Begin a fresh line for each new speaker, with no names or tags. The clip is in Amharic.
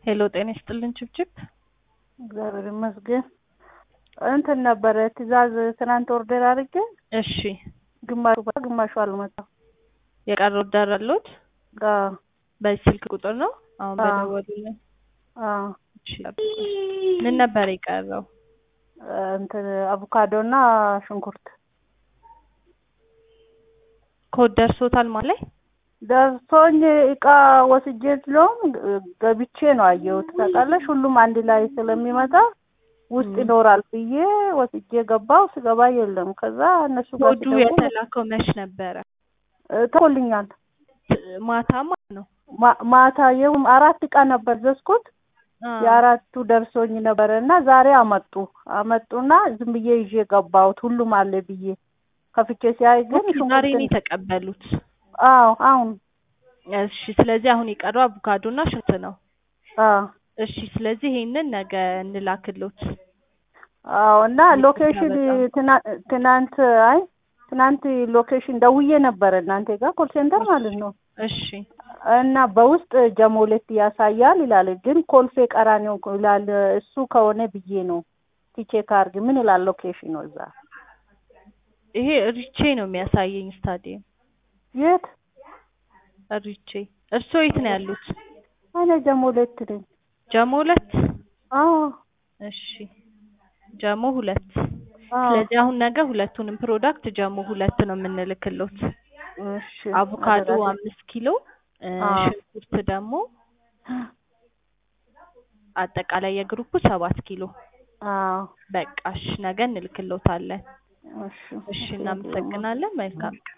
ሄሎ ጤና ይስጥልን ችብችብ።
እግዚአብሔር ይመስገን። እንትን ነበረ ትዕዛዝ ትናንት ኦርደር አድርጌ
እሺ
ግማሹ ግማሹ አልመጣም።
የቀረ ኦርደር አለዎት?
አዎ
በዚህ ስልክ ቁጥር ነው አሁን
አዎ።
በደወሉልን?
አዎ።
እሺ ጠብቁኝ። ምን ነበር የቀረው?
እንትን አቮካዶ እና ሽንኩርት
ኮድ ደርሶታል ማለት
ደርሶኝ እቃ ወስጄ ስለሆን ገብቼ ነው አየሁት። ታውቃለሽ ሁሉም አንድ ላይ ስለሚመጣ ውስጥ
ም።
ይኖራል ብዬ ወስጄ ገባው። ስገባ የለም። ከዛ እነሱ ጋር
ኮዱ
ሲደውል
የተላከው መች ነበረ?
እ፣ ተልኮልኛል።
ማታ ማለት ነው።
ማ- ማታ የውም አራት እቃ ነበር ዘዝኩት።
አዎ።
የአራቱ ደርሶኝ ነበረ እና ዛሬ አመጡ አመጡና ዝም ብዬ ይዤ ገባሁት። ሁሉም አለ ብዬ ከፍቼ ሲያይ ግን
ኦኬ፣ ዛሬ ነው
ሽንኩርት
የተቀበሉት።
አዎ አሁን
እሺ፣ ስለዚህ አሁን የቀረው አቮካዶ እና ሽንኩርት ነው።
አዎ
እሺ፣ ስለዚህ ይሄንን ነገ እንላክሎት።
አዎ እና
ይቅርታ
ሎኬሽን
በጣም።
ትና- ትናንት አይ ትናንት ሎኬሽን ደውዬ ነበረ እናንተ ጋር ኮል ሴንተር ማለት ነው
እሺ፣
እና በውስጥ ጀሞሌት ያሳያል ይላል፣ ግን ኮልፌ ቀራኒዮ ይላል። እሱ ከሆነ ብዬ ነው ቲቼ ካርግ ምን ይላል ሎኬሽኑ እዛ
ይሄ ሪቼ ነው የሚያሳየኝ ስታዲየም
የት?
ሪቼ። እርስዎ የት ነው ያሉት?
እኔ ጀሞሌት ነኝ።
ጀሞ ሁለት።
አዎ
እሺ፣ ጀሞ ሁለት።
አዎ
ስለዚህ አሁን ነገ ሁለቱንም ፕሮዳክት ጀሞ ሁለት ነው የምንልክሎት።
እሺ
አቮካዶ
አደራ።
አምስት ኪሎ እ፣
አዎ
ሽንኩርት ደግሞ አጠቃላይ የግሩፑ ሰባት ኪሎ።
አዎ
በቃ እሺ፣ ነገ እንልክሎታለን።
እሺ
እሺ፣ እናመሰግናለን። መልካም